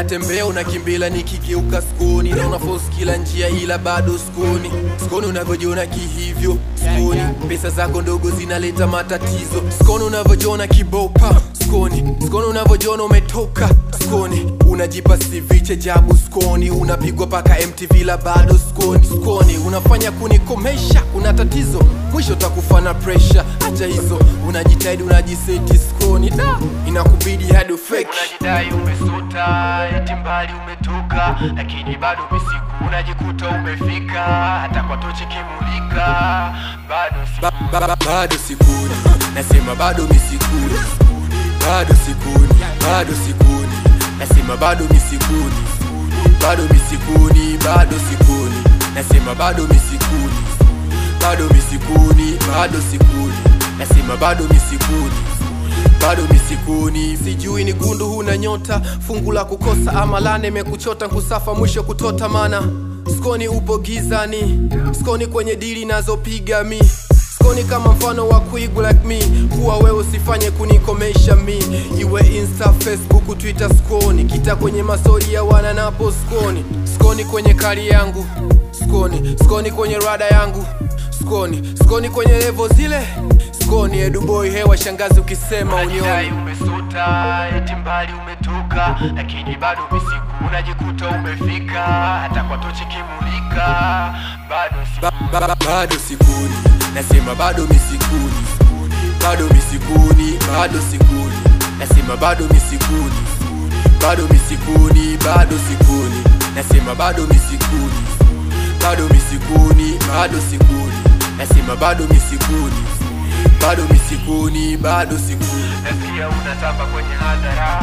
natembea unakimbila nikigeuka skoni na unafosi kila njia ila bado skoni skoni unavyojiona kihivyo skoni pesa zako ndogo zinaleta matatizo skoni unavyojiona kibopa skoni skoni unavyojiona umetoka skoni unajipa siviche jabu skoni unapigwa paka mtv la bado skoni skoni unafanya kunikomesha kuna tatizo mwisho takufa na presha hacha hizo unajitahidi unajiseti skoni da inakubidi hadi ufeki unajidai umesota eti mbali umetoka lakini bado misiku unajikuta umefika hata kwa tochi kimulika bado si ba, ba, ba, bado sikuni nasema bado misikuni bado sikuni bado sikuni nasema bado misikuni bado misikuni bado sikuni nasema bado misikuni bado misikuni bado sikuni nasema bado misikuni bado misikuni sijui ni gundu huna nyota fungu la kukosa ama lane mekuchota kusafa mwisho kutota mana skoni upo gizani skoni kwenye dili nazopiga mi skoni kama mfano wa kuigu like me kuwa wewe usifanye kunikomesha mi iwe insta facebook twitter skoni kita kwenye mastori ya wana napo skoni skoni kwenye kari yangu skoni skoni kwenye rada yangu skoni skoni kwenye levo zile skoni eduboy hewa shangazi ukisema unajidai unioni umesota eti mbali umetoka lakini bado misiku unajikuta umefika hata kwa tochi kimulika bado si ba, ba, ba, bado sikuni nasema bado misikuni bado misikuni bado sikuni nasema bado misikuni bado misikuni bado sikuni nasema bado misikuni bado misikuni bado sikuni nasema bado misikuni bado misikuni bado sikuni nasikia unatamba kwenye hadhara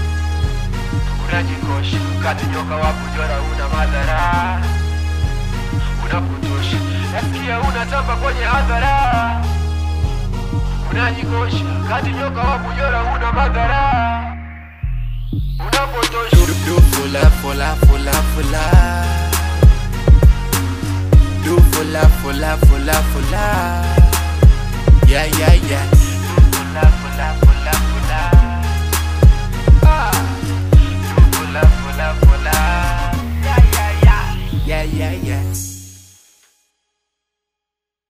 unajikosha kati nyoka wa kujora una madhara unapotosha nasikia unatamba kwenye hadhara unajikosha kati nyoka wa kujora una madhara unapotosha do do fula fula fula fula do fula fula fula fula yeah yeah yeah